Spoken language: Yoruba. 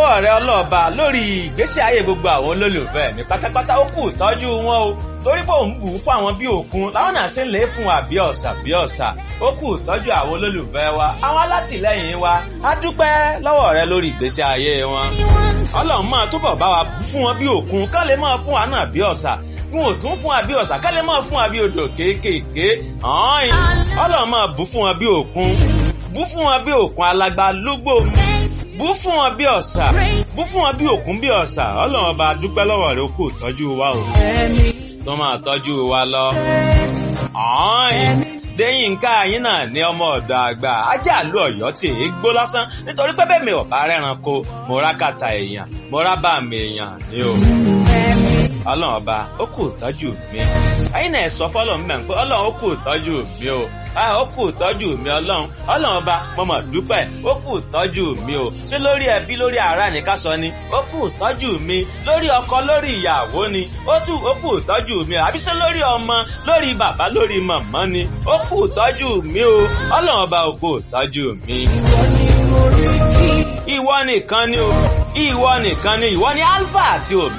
lọ́wọ́ rẹ ọlọ́ọ̀ba lórí ìgbésí ayé gbogbo àwọn olólùfẹ́ mi pátápátá ó kù tọ́jú wọn o torí pé òun bù ú fún àwọn bí òkun láwọn náà ṣe ń lè fún wa bí ọ̀sà bí ọ̀sà ó kù tọ́jú àwọn olólùfẹ́ wa àwọn alátìlẹ́yìn wa á dúpẹ́ lọ́wọ́ rẹ lórí ìgbésí ayé wọn ọlọ́run máa túbọ̀ bá wa fún wọn bí òkun ká lè máa fún wa náà bí ọ̀sà wọn ò tún fún wa bí ọ̀sà ká lè máa fún wa bí odò kéékèèké ọlọ́run máa bù fún wọn bí òkun bù fún wọn bí òkun alágbá lúgbò bú fún wọn bí ọ̀sà bú fún wọn bí òkun bí ọ̀sà ọlọ́run ọba dúpẹ́ lọ́wọ́ rẹ kó tọ́jú wa o tó máa tọ́jú wa lọ. Déyìnká yín náà ní ọmọ ọ̀dọ̀ àgbà ajá àlú ọ̀yọ́ tí èé gbó lásán nítorí pé bẹ́ẹ̀ mi ò bá rẹ́ran ko mo rá kàtà èèyàn mo rá bá mi èèyàn ní o. Ọlọ́run ọba ó kù tọ́jú mi. Ẹyin náà sọ fọ́lọ́run mẹ́rin pé ọlọ́run ó kù tọ́jú mi o ó kù tọ́jú mi ọlọ́run ọlọ́run ọba mo mọ̀ dúpẹ́ ó kù tọ́jú mi o ṣé lórí ẹbí lórí ará ní ká sọ ni ó kù tọ́jú mi lórí ọkọ lórí ìyàwó ni ó tù ó kù tọ́jú mi o àbí ṣé lórí ọmọ lórí bàbá lórí màmá ni ó kù tọ́jú mi o ọlọ́run ọba ó kù tọ́jú mi. ìwọ nìkan ni o ìwọ nìkan ni ìwọ ni alpha àti omega.